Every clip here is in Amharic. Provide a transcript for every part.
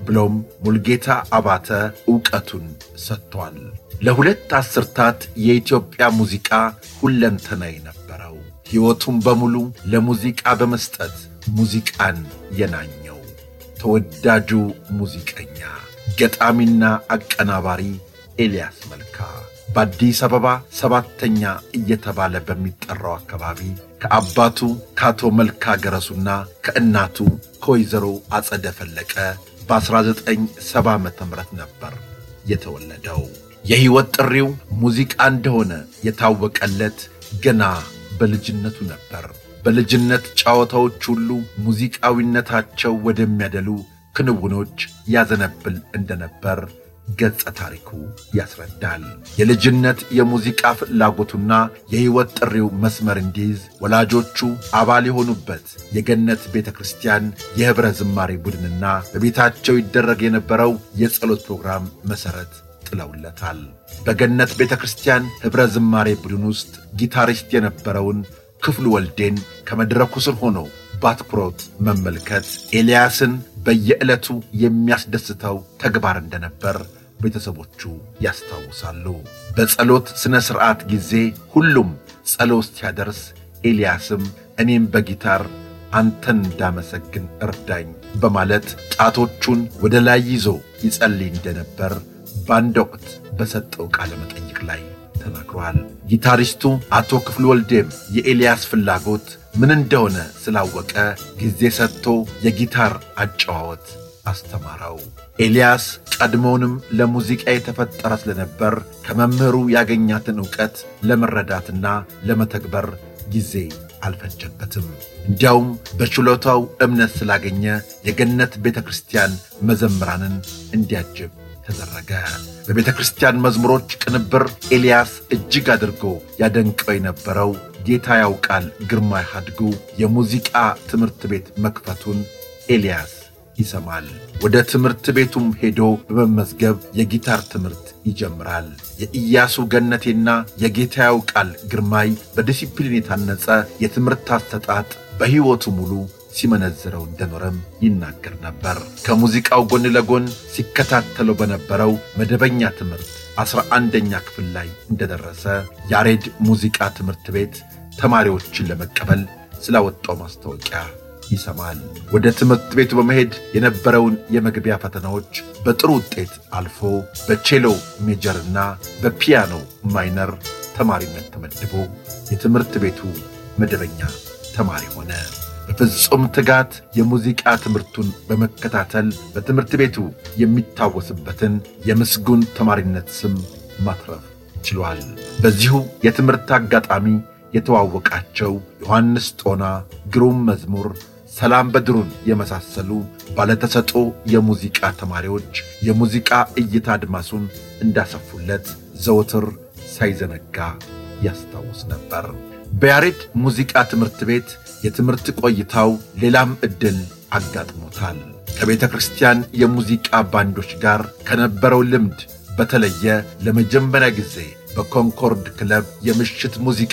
ብሎም ሙልጌታ አባተ ዕውቀቱን ሰጥቷል። ለሁለት አስርታት የኢትዮጵያ ሙዚቃ ሁለንተናይ ነበረው። ሕይወቱን በሙሉ ለሙዚቃ በመስጠት ሙዚቃን የናኘው ተወዳጁ ሙዚቀኛ ገጣሚና አቀናባሪ ኤልያስ መልካ በአዲስ አበባ ሰባተኛ እየተባለ በሚጠራው አካባቢ ከአባቱ ከአቶ መልካ ገረሱና ከእናቱ ከወይዘሮ አጸደ ፈለቀ በ1970 ዓ ም ነበር የተወለደው። የሕይወት ጥሪው ሙዚቃ እንደሆነ የታወቀለት ገና በልጅነቱ ነበር። በልጅነት ጨዋታዎች ሁሉ ሙዚቃዊነታቸው ወደሚያደሉ ክንውኖች ያዘነብል እንደነበር ገጸ ታሪኩ ያስረዳል። የልጅነት የሙዚቃ ፍላጎቱና የሕይወት ጥሪው መስመር እንዲይዝ ወላጆቹ አባል የሆኑበት የገነት ቤተ ክርስቲያን የኅብረ ዝማሬ ቡድንና በቤታቸው ይደረግ የነበረው የጸሎት ፕሮግራም መሠረት ጥለውለታል። በገነት ቤተ ክርስቲያን ኅብረ ዝማሬ ቡድን ውስጥ ጊታሪስት የነበረውን ክፍሉ ወልዴን ከመድረኩ ስር ሆኖ በአትኩሮት መመልከት ኤልያስን በየዕለቱ የሚያስደስተው ተግባር እንደነበር ቤተሰቦቹ ያስታውሳሉ። በጸሎት ሥነ ሥርዓት ጊዜ ሁሉም ጸሎት ሲያደርስ ኤልያስም እኔም በጊታር አንተን እንዳመሰግን እርዳኝ በማለት ጣቶቹን ወደ ላይ ይዞ ይጸልይ እንደነበር በአንድ ወቅት በሰጠው ቃለ መጠይቅ ላይ ተናግሯል። ጊታሪስቱ አቶ ክፍሉ ወልዴም የኤልያስ ፍላጎት ምን እንደሆነ ስላወቀ ጊዜ ሰጥቶ የጊታር አጨዋወት አስተማረው። ኤልያስ ቀድሞውንም ለሙዚቃ የተፈጠረ ስለነበር ከመምህሩ ያገኛትን ዕውቀት ለመረዳትና ለመተግበር ጊዜ አልፈጀበትም። እንዲያውም በችሎታው እምነት ስላገኘ የገነት ቤተ ክርስቲያን መዘምራንን እንዲያጅብ ተደረገ። በቤተ ክርስቲያን መዝሙሮች ቅንብር ኤልያስ እጅግ አድርጎ ያደንቀው የነበረው ጌታ ያውቃል ግርማይ ሀድጉ የሙዚቃ ትምህርት ቤት መክፈቱን ኤልያስ ይሰማል። ወደ ትምህርት ቤቱም ሄዶ በመመዝገብ የጊታር ትምህርት ይጀምራል። የኢያሱ ገነቴና የጌታ ያውቃል ግርማይ በዲሲፕሊን የታነጸ የትምህርት አሰጣጥ በሕይወቱ ሙሉ ሲመነዝረው እንደኖረም ይናገር ነበር። ከሙዚቃው ጎን ለጎን ሲከታተለው በነበረው መደበኛ ትምህርት ዐሥራ አንደኛ ክፍል ላይ እንደደረሰ ያሬድ ሙዚቃ ትምህርት ቤት ተማሪዎችን ለመቀበል ስላወጣው ማስታወቂያ ይሰማል። ወደ ትምህርት ቤቱ በመሄድ የነበረውን የመግቢያ ፈተናዎች በጥሩ ውጤት አልፎ በቼሎ ሜጀርና በፒያኖ ማይነር ተማሪነት ተመድቦ የትምህርት ቤቱ መደበኛ ተማሪ ሆነ። በፍጹም ትጋት የሙዚቃ ትምህርቱን በመከታተል በትምህርት ቤቱ የሚታወስበትን የምስጉን ተማሪነት ስም ማትረፍ ችሏል። በዚሁ የትምህርት አጋጣሚ የተዋወቃቸው ዮሐንስ ጦና፣ ግሩም መዝሙር፣ ሰላም በድሩን የመሳሰሉ ባለተሰጦ የሙዚቃ ተማሪዎች የሙዚቃ እይታ አድማሱን እንዳሰፉለት ዘወትር ሳይዘነጋ ያስታውስ ነበር። በያሬድ ሙዚቃ ትምህርት ቤት የትምህርት ቆይታው ሌላም ዕድል አጋጥሞታል። ከቤተ ክርስቲያን የሙዚቃ ባንዶች ጋር ከነበረው ልምድ በተለየ ለመጀመሪያ ጊዜ በኮንኮርድ ክለብ የምሽት ሙዚቃ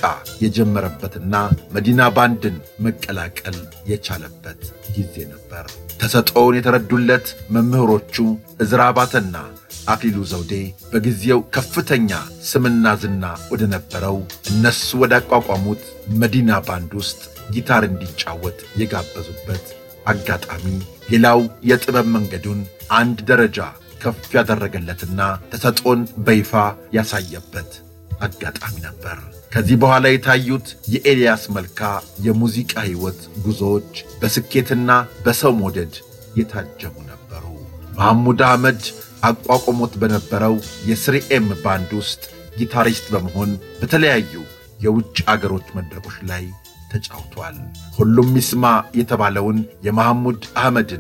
የጀመረበትና መዲና ባንድን መቀላቀል የቻለበት ጊዜ ነበር። ተሰጥኦውን የተረዱለት መምህሮቹ ዕዝራ ባተና አክሊሉ ዘውዴ በጊዜው ከፍተኛ ስምና ዝና ወደ ነበረው እነሱ ወዳቋቋሙት መዲና ባንድ ውስጥ ጊታር እንዲጫወት የጋበዙበት አጋጣሚ ሌላው የጥበብ መንገዱን አንድ ደረጃ ከፍ ያደረገለትና ተሰጥኦን በይፋ ያሳየበት አጋጣሚ ነበር። ከዚህ በኋላ የታዩት የኤልያስ መልካ የሙዚቃ ሕይወት ጉዞዎች በስኬትና በሰው መውደድ የታጀቡ ነበሩ። መሐሙድ አህመድ አቋቁሞት በነበረው የስሪኤም ባንድ ውስጥ ጊታሪስት በመሆን በተለያዩ የውጭ አገሮች መድረኮች ላይ ተጫውቷል። ሁሉም ይስማ የተባለውን የመሐሙድ አህመድን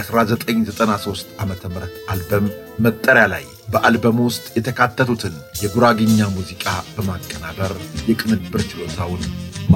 የ1993 ዓ ም አልበም መጠሪያ ላይ በአልበሙ ውስጥ የተካተቱትን የጉራግኛ ሙዚቃ በማቀናበር የቅንብር ችሎታውን